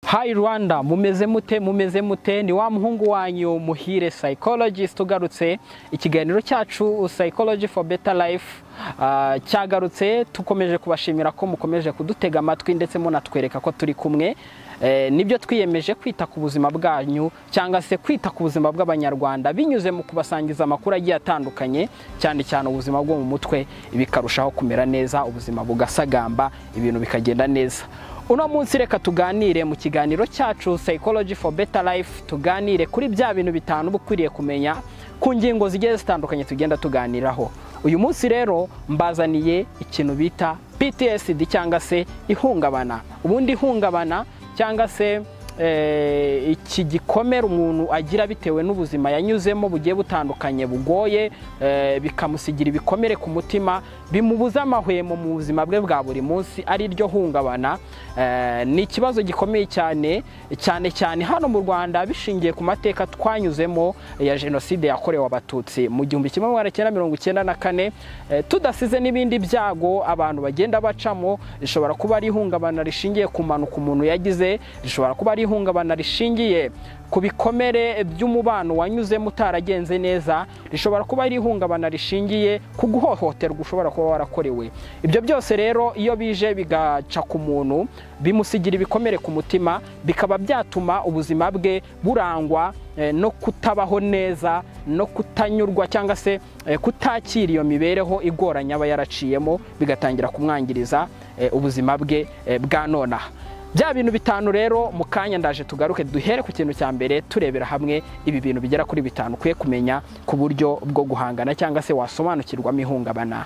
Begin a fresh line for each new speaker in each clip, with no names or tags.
Hi Rwanda mumeze mute mumeze mute ni wa muhungu wanyu muhire psychologist ugarutse ikiganiro cyacu psychology for better life ah, cyagarutse tukomeje kubashimira ko mukomeje kudutega amatwi ndetse munatwereka ko turi kumwe Eh, nibyo twiyemeje kwita ku buzima bwanyu cyangwa se kwita ku buzima bw'abanyarwanda binyuze mu kubasangiza amakuru agiye atandukanye cyane cyane ubuzima bwo mu mutwe bikarushaho kumera neza ubuzima bugasagamba ibintu bikagenda neza uno munsi reka tuganire mu kiganiro cyacu psychology for better life tuganire kuri bya bintu bitanu uba ukwiriye kumenya ku ngingo zigiye zitandukanye tugenda tuganiraho uyu munsi rero mbazaniye ikintu bita PTSD cyangwa se ihungabana ubundi ihungabana cyangwa se eh, iki gikomere umuntu agira bitewe n'ubuzima yanyuzemo bugiye butandukanye bugoye eh, bikamusigira ibikomere ku mutima bimubuza amahwemo mu buzima bwe bwa buri munsi ari ryo hungabana Eh, ni ikibazo gikomeye cyane cyane cyane hano mu Rwanda bishingiye ku mateka twanyuzemo ya jenoside yakorewe abatutsi mu gihumbi kimwe magana cyenda mirongo icyenda na kane eh, tudasize n'ibindi byago abantu bagenda bacamo rishobora kuba ari ihungabana rishingiye ku mpanuka umuntu yagize rishobora kuba ari ihungabana rishingiye ku bikomere by'umubano wanyuzemo utaragenze neza rishobora kuba ari ihungabana rishingiye ku guhohoterwa ushobora kuba warakorewe ibyo byose rero iyo bije bigaca ku muntu bimusigira ibikomere ku mutima bikaba byatuma ubuzima bwe burangwa eh, no kutabaho neza no kutanyurwa cyangwa se eh, kutakira iyo mibereho igoranye aba yaraciyemo bigatangira kumwangiriza eh, ubuzima bwe eh, bwa nonaha bya bintu bitanu rero mu kanya ndaje tugaruke duhere ku kintu cya mbere turebera hamwe ibi bintu bigera kuri bitanu ukwiye kumenya ku buryo bwo guhangana cyangwa se wasobanukirwamo ihungabana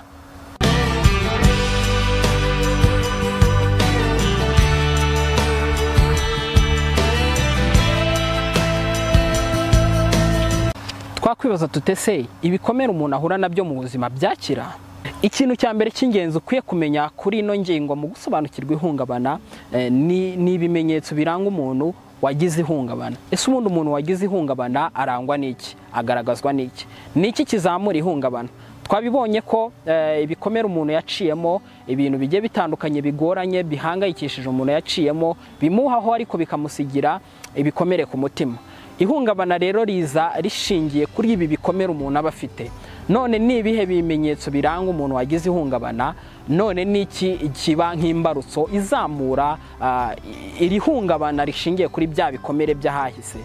twakwibaza tute se ibikomere umuntu ahura nabyo mu buzima byakira ikintu cya mbere cy'ingenzi ukwiye kumenya kuri ino ngingo mu gusobanukirwa ihungabana eh, ni ni ibimenyetso biranga umuntu wagize ihungabana ese ubundi umuntu wagize ihungabana arangwa n'iki agaragazwa n'iki ni iki kizamura ihungabana twabibonye ko eh, ibikomere umuntu yaciyemo ibintu bigiye bitandukanye bigoranye bihangayikishije umuntu yaciyemo bimuhaho ariko bikamusigira ibikomere ku mutima ihungabana rero riza rishingiye kuri ibi bikomere umuntu aba afite none ni ibihe bimenyetso biranga umuntu wagize ihungabana none ni iki kiba nk'imbarutso izamura ah, iri hungabana rishingiye kuri bya bikomere by'ahahise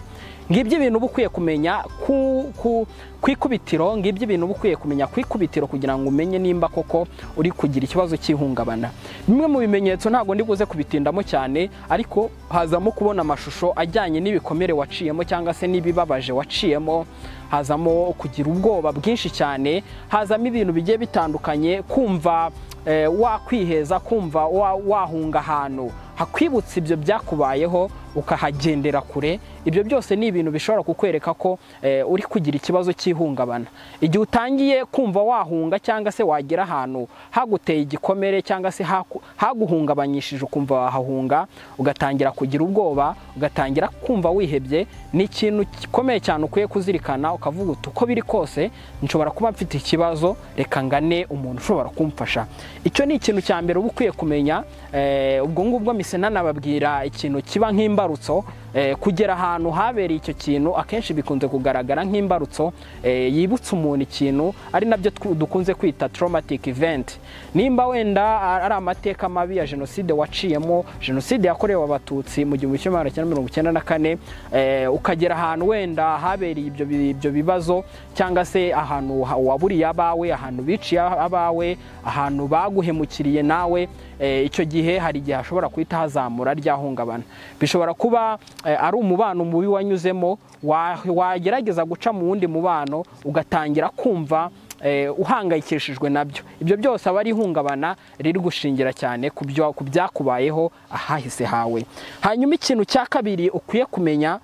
ngibyo ibintu uba ukwiye kumenya ku, ku, ku ikubitiro ngibyo ibintu uba ukwiye kumenya ku ikubitiro kugira ngo umenye nimba koko uri kugira ikibazo cy'ihungabana bimwe mu bimenyetso ntabwo ndi buze kubitindamo cyane ariko hazamo kubona amashusho ajyanye n'ibikomere waciyemo cyangwa se n'ibibabaje waciyemo hazamo kugira ubwoba bwinshi cyane hazamo ibintu bigiye bitandukanye kumva eh, wakwiheza kumva wa- wahunga ahantu hakwibutsa ibyo byakubayeho ukahagendera kure ibyo byose ni ibintu bishobora kukwereka ko eh, uri kugira ikibazo cy'ihungabana igihe utangiye kumva wahunga cyangwa se wagera ahantu haguteye igikomere cyangwa se haku- haguhungabanyishije ukumva wahahunga ugatangira kugira ubwoba ugatangira kumva wihebye ni ikintu gikomeye cyane ukwiye kuzirikana ukavuga uti uko biri kose nshobora kuba mfite ikibazo reka ngane umuntu ushobora kumfasha icyo ni ikintu cya mbere uba ukwiye kumenya eh, ubwo ngubwo mise nanababwira ikintu kiba nk'imbarutso eh, kugera ahantu habereye icyo kintu akenshi bikunze kugaragara nk'imbarutso eh, yibutsa umuntu ikintu ari nabyo tw- dukunze kwita traumatic event nimba wenda ari amateka mabi ya jenoside waciyemo jenoside yakorewe abatutsi mu gihumbi kimwe magana cyenda mirongo icyenda na kane eh, ukagera ahantu wenda habereye ibyo bi- ibyo bibazo cyangwa se ahantu ha- waburiye abawe ahantu biciye abawe ahantu baguhemukiriye nawe eh, icyo gihe hari igihe hashobora guhita hazamura rya hungabana bishobora kuba eh, ari umubano mubi wanyuzemo wa- wagerageza guca mu wundi mubano ugatangira kumva eh, uhangayikishijwe nabyo ibyo byose aba ari ihungabana riri gushingira cyane ku byo- ku byakubayeho ahahise hawe hanyuma ikintu cya kabiri ukwiye kumenya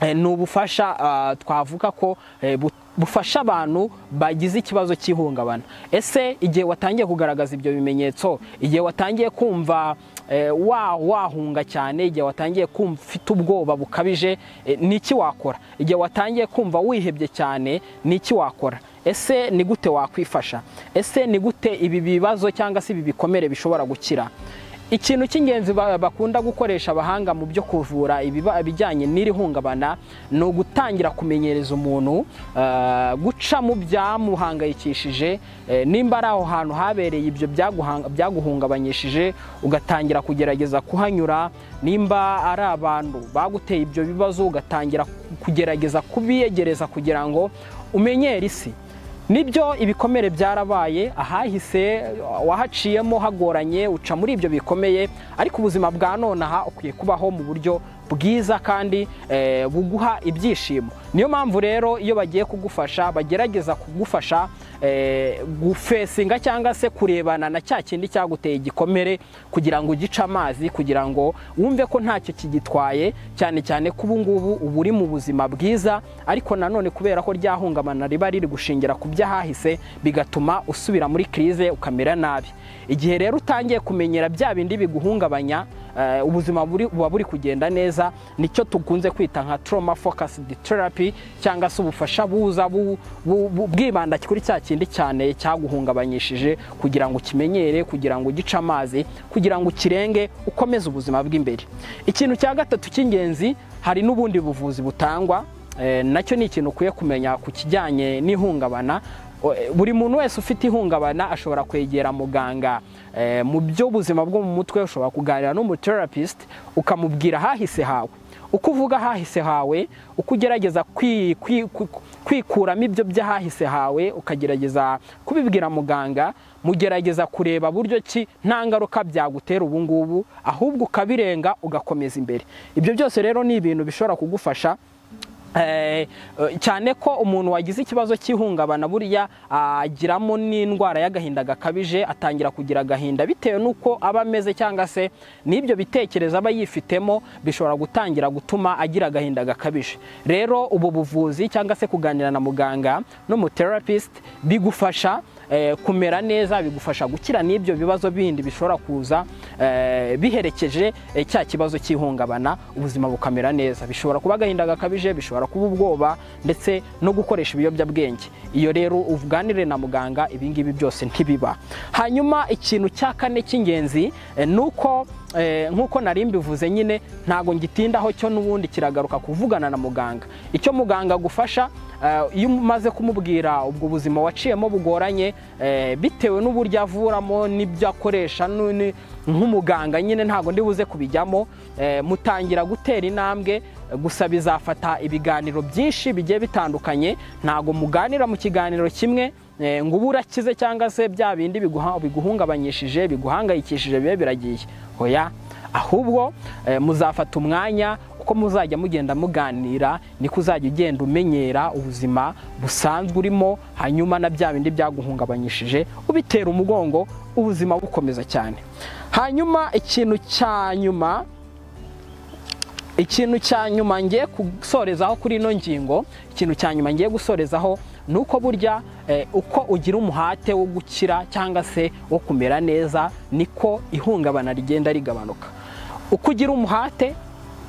Eh, ni ubufasha ah, twavuga ko eh, bu- bufasha abantu bagize ikibazo cy'ihungabana ese igihe watangiye kugaragaza ibyo bimenyetso igihe watangiye kumva eh, wa- wahunga cyane igihe watangiye kumva ufite ubwoba bukabije eh, ni iki wakora igihe watangiye kumva wihebye cyane ni iki wakora ese ni gute wakwifasha ese ni gute ibi bibazo cyangwa se ibi bikomere bishobora gukira ikintu cy'ingenzi ba- bakunda gukoresha abahanga mu byo kuvura ibiba- ibijyanye n'iri hungabana ni ugutangira kumenyereza umuntu eh, guca mu byamuhangayikishije eh, nimba ari aho hantu habereye ibyo byaguhanga- byaguhungabanyishije ugatangira kugerageza kuhanyura nimba ari abantu baguteye ibyo bibazo ugatangira kugerageza kubiyegereza kugira ngo umenyere isi nibyo ibikomere byarabaye ahahise wahaciyemo hagoranye uca muri ibyo bikomeye ariko ubuzima bwa nonaha ukwiye kubaho mu buryo bwiza kandi eh, buguha ibyishimo niyo mpamvu rero iyo bagiye kugufasha bagerageza kugufasha eh, gufesinga cyangwa se kurebana na cya kindi cyaguteye igikomere kugira ngo ugice amazi kugira ngo wumve ko ntacyo kigitwaye cyane cyane ko ubu ngubu uba uri mu buzima bwiza ariko nanone kubera ko ryahungabana riba riri gushingira ku by'ahahise bigatuma usubira muri kirize ukamera nabi igihe rero utangiye kumenyera bya bindi biguhungabanya eh, ubuzima buri- buba buri kugenda neza nicyo tukunze kwita nka trauma focused therapy cyangwa se ubufasha buza bu- bu- bu- bwibanda kuri cya kindi cyane cyaguhungabanyishije kugira ngo ukimenyere kugira ngo ugice amazi kugira ngo ukirenge ukomeze ubuzima bw'imbere ikintu cya gatatu cy'ingenzi hari n'ubundi buvuzi butangwa Eh, nacyo ni ikintu ukwiye kumenya ku kijyanye n'ihungabana O- eh, buri muntu wese ufite ihungabana ashobora kwegera muganga Eh, mu by'ubuzima bwo mu mutwe ushobora kuganira n'umuterapist ukamubwira ahahise hawe uko uvuga ahahise hawe uko ugerageza kwi- kwi- kwi- kwikuramo ibyo by'ahahise hawe ukagerageza kubibwira muganga mugerageza kureba buryo ki nta ngaruka byagutera ubu ngubu ahubwo ukabirenga ugakomeza imbere ibyo byose rero ni ibintu bishobora kugufasha Eh, eh, cyane ko umuntu wagize ikibazo cy'ihungabana buriya agiramo n'indwara y'agahinda gakabije atangira kugira agahinda bitewe n'uko aba ameze cyangwa se n'ibyo bitekerezo aba yifitemo bishobora gutangira gutuma agira agahinda gakabije rero ubu buvuzi cyangwa se kuganira na muganga n'umuterapist bigufasha eh, kumera neza bigufasha gukira n'ibyo bibazo bindi bishobora kuza eh, biherekeje eh, cya kibazo cy'ihungabana ubuzima bukamera neza bishobora kuba agahinda gakabije bishobora kuba ubwoba ndetse no gukoresha ibiyobyabwenge iyo rero uganire na muganga ibingibi byose ntibiba hanyuma ikintu cya kane cy'ingenzi eh, ni uko eh, nk'uko nari mbivuze nyine ntago ngitindaho cyo n'ubundi kiragaruka kuvugana na muganga icyo muganga agufasha Eh, iyo umaze kumubwira ubwo buzima waciyemo bugoranye eh, bitewe n'uburyo avuramo n'ibyo akoresha nu- ni- nk'umuganga nyine ntabwo ndi buze kubijyamo eh, mutangira gutera intambwe eh, gusa bizafata ibiganiro byinshi bigiye bitandukanye ntabwo muganira mu kiganiro kimwe eh, ngo ubu urakize cyangwa se bya bindi biguha- biguhungabanyishije biguhangayikishije bibe biragiye oya ahubwo eh, muzafata umwanya uko muzajya mugenda muganira niko uzajya ugenda umenyera ubuzima busanzwe urimo hanyuma na bya bindi byaguhungabanyishije ubitera umugongo ubuzima bukomeza cyane hanyuma ikintu cya nyuma ikintu cya nyuma ngiye gusorezaho kuri ino ngingo ikintu cya nyuma ngiye gusorezaho ni uko burya eh, uko ugira umuhate wo gukira cyangwa se wo kumera neza niko ihungabana rigenda rigabanuka uko ugira umuhate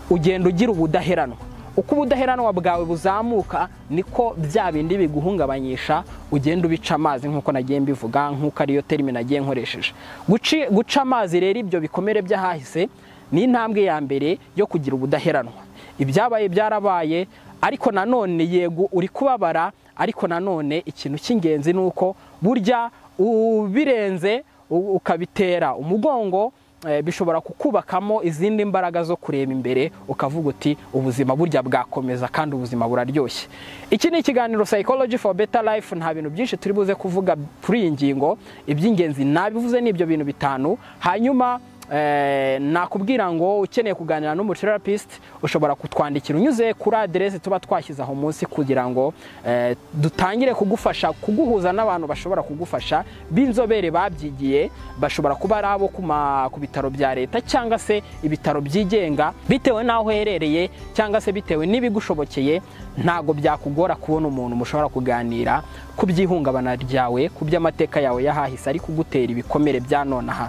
ugenda ugira ubudaheranwa uko ubudaheranwa bwawe buzamuka niko bya bindi biguhungabanyisha ugenda ubica amazi nk'uko nagiye mbivuga nk'uko ariyo terime nagiye nkoresheje Guci- guca amazi rero ibyo bikomere by'ahahise ni intambwe ya mbere yo kugira ubudaheranwa ibyabaye byarabaye ariko nanone yego uri kubabara ariko nanone ikintu cy'ingenzi ni uko burya ubirenze u- ukabitera umugongo eh, bishobora kukubakamo izindi mbaraga zo kureba imbere ukavuga uti ubuzima burya bwakomeza kandi ubuzima buraryoshye iki ni ikiganiro psychology for better life nta bintu byinshi turi buze kuvuga kuri iyi ngingo iby'ingenzi nabivuze ni ibyo bintu bitanu hanyuma Eh, nakubwira ngo ukeneye kuganira n'umuterapist ushobora kutwandikira unyuze kuri aderesi tuba twashyize aho munsi kugira ngo eh, dutangire kugufasha kuguhuza n'abantu bashobora kugufasha b'inzobere babyigiye bashobora kuba ari abo ku ma- ku bitaro bya leta cyangwa se ibitaro byigenga bitewe n'aho uherereye cyangwa se bitewe n'ibigushobokeye ntabwo byakugora kubona umuntu mushobora kuganira ku by'ihungabana ryawe ku by'amateka yawe y'ahahise ari kugutera ibikomere bya nonaha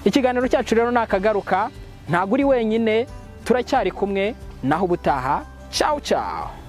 ikiganiro cyacu rero nakagaruka ntabwo uri wenyine turacyari kumwe naho ubutaha cawu cawu